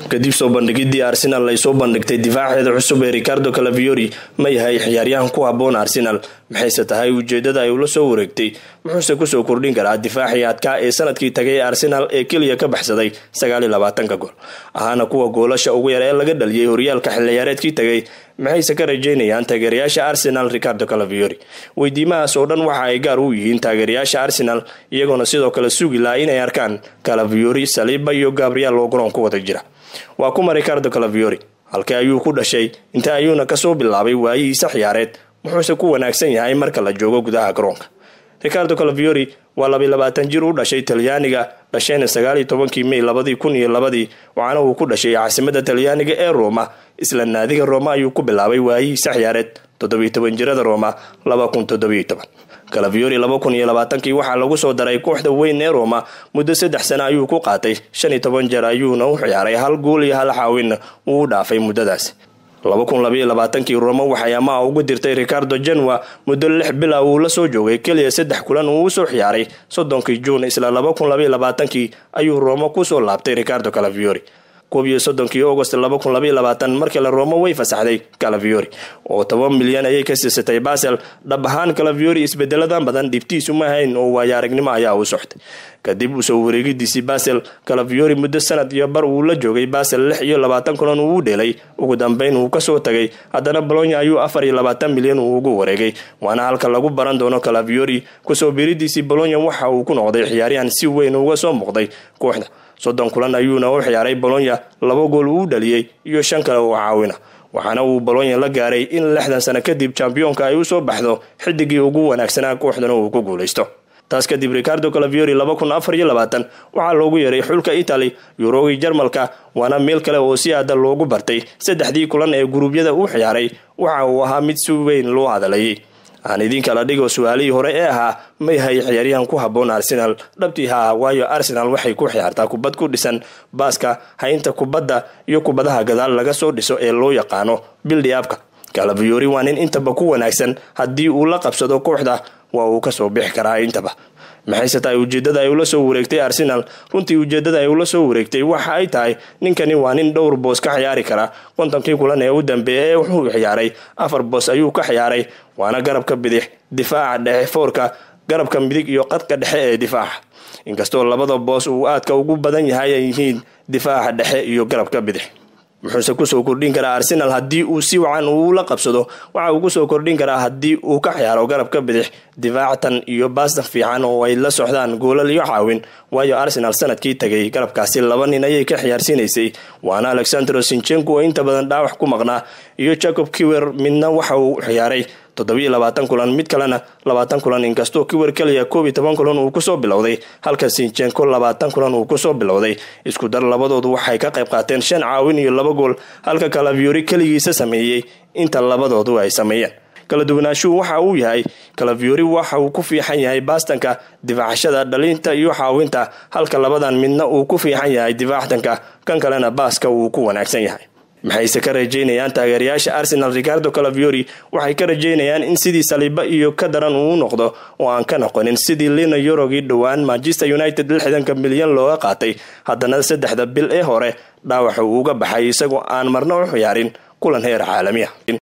kadib soo bandhigidii arsenal ay soo bandhigtay difaaceeda cusub ee ricardo calaviori ma yahay ciyaaryahan ku haboon arsenal maxayse tahay ujeedada ay ula soo wareegtay muxuuse kusoo kordhin karaa difaacii adkaa ee sanadkii tagay arsenal ee keliya ka baxsaday sagaaliyo labaatanka gool ahaana kuwa goolasha ugu yar ee laga dhaliyay horyaalka xilciyaareedkii tagay maxayse ka rajeynayaan taageerayaasha arsenal ricardo calaviori weydiimahaas oo dhan waxa ay gaar u yihiin taageerayaasha arsenal iyagoona sidoo kale sugi laha inay arkaan calaviori saliiba iyo gabriel oo garoon ku wada jira waa kuma ricardo calaviori halkii ayuu ku dhashay inta ayuuna kasoo bilaabay waayihiisa ciyaareed muxuuse ku wanaagsan yahay marka la joogo gudaha garoonka ricardo calaviori waa labiy labaatan jir u dhashay talyaaniga dhashayna sagaaliyo tobankii mey labadii kun iyo labadii waxaana uu ku dhashay caasimada talyaaniga ee roma isla naadiga roma ayuu ku bilaabay waayihiisa ciyaareed toddobiyo toban jirada roma laba kun toddobiyo toban calaviori laba kun iyo labaatankii waxaa lagu soo daray kooxda weyn ee roma muddo saddex sano ayuu ku qaatay shan iyo toban jeer ayuuna u ciyaaray hal guul iyo hal xaawinna uu u dhaafay muddadaasi laba kun labaiyo labaatankii roma waxay amaha ugu dirtay ricardo janwa muddo lix bila uu la soo joogay keliya saddex kulan uu usoo ciyaaray soddonkii juun isla laba kun labaiyo labaatankii ayuu roma kusoo laabtay ricardo calaviori koob iyo soddonkii agost laba kun labaiyo labaatan markale roma way fasaxday calaviori oo toban milyan ayay ka siisatay basel dhab ahaan calaviori isbedeladan badan dhibtiisu ma hayn oo waayo aragnimo ayaa u soctay kadib usoo wareegidiisii basel calaviori muddo sanad iyo bar uu la joogay basel lix iyo labaatan kulan uu u dheelay ugu dambeyn uu kasoo tagay haddana bolonya ayuu afar iyo labaatan milyan uu ugu wareegay waana halka lagu baran doono calaviori kusoo biridiisii bolonya waxa uu ku noqday ciyaaryahan si weyn uga soo muuqday kooxda soddon kulan ayuuna u ciyaaray bolonya laba gool uu dhaliyey iyo shan kale oo caawina waxaana uu bolonya la gaaray in lixdan sano kadib chambiyoonka ay usoo baxdo xidigii ugu wanaagsanaa kooxdana uu ku guulaysto taas kadib ricardo calaviori laba kun afar iyo labaatan waxaa loogu yeeray xulka italy yurogii jarmalka waana meel kale oo si aada loogu bartay saddexdii kulan ee guruubyada u ciyaaray waxa uu ahaa mid si weyn loo hadalayay aan idinkala dhigo su-aalihii hore ee ahaa ma yahay ciyaaryahan ku haboon arsenal dhabtii haa waayo arsenal waxay ku ciyaartaa kubad ku dhisan baaska haynta kubadda iyo kubadaha gadaal laga soo dhiso ee loo yaqaano bildiabka calaviori waa nin intaba ku wanaagsan haddii uu la qabsado kooxda waa uu kasoo bixi karaa intaba maxayse tahay ujeedada ay ula soo wareegtay arsenal runtii ujeedada ay ula soo wareegtay waxa ay tahay ninkani waa nin dhowr boos ka ciyaari kara kontonkii kulan ee u dambeeya ee wuxuu ciyaaray afar boos ayuu ka ciyaaray waana garabka bidix difaaca dhexe foorka garabka midig iyo qadka dhexe ee difaaca inkastoo labada boos uu aadka ugu badan yahay ay yihiin difaaca dhexe iyo garabka bidix muxuuse kusoo kordhin karaa arsenal haddii uu si wacan uu la qabsado waxa uu kusoo kordhin karaa haddii uu ka ciyaaro garabka bidix difaactan iyo baastan fiican oo ay la socdaan goolal iyo caawin waayo arsenal sanadkii tagay garabkaasi laba nin ayay ka ciyaarsiinaysay waana alexandro sinchenko oo inta badan dhaawax ku maqnaa iyo jacob kiwer midna waxa uu ciyaaray toddobiyo labaatan kulan mid kalena labaatan kulan inkastoo kiwer keliya koob iyo toban kulan uu kusoo bilowday halka sinchenko labaatan kulan uu kusoo bilowday isku dar labadoodu waxay ka qayb qaateen shan caawin iyo laba gool halka calaviori keligiisa sameeyey inta labadoodu ay sameeyeen kala duwanaashuhu waxa uu yahay calaviori waxa uu ku fiixan yahay baastanka difaacashada dhalinta iyo caawinta halka labadan midna uu ku fiixan yahay difaactanka kan kalena baaska uu ku wanaagsan yahay maxayse ka rajeynayaan taageerayaasha arsenal ricardo calaviori waxay ka rajeynayaan in sidii saliiba iyo ka daran uu noqdo oo aan ka noqonin sidii lina yorogii dhowaan manchester united lixdanka milyan looga qaatay haddana saddexda bil ee hore dhaawaxa uu uga baxay isagoo aan marna u ciyaarin kulan heer caalamiya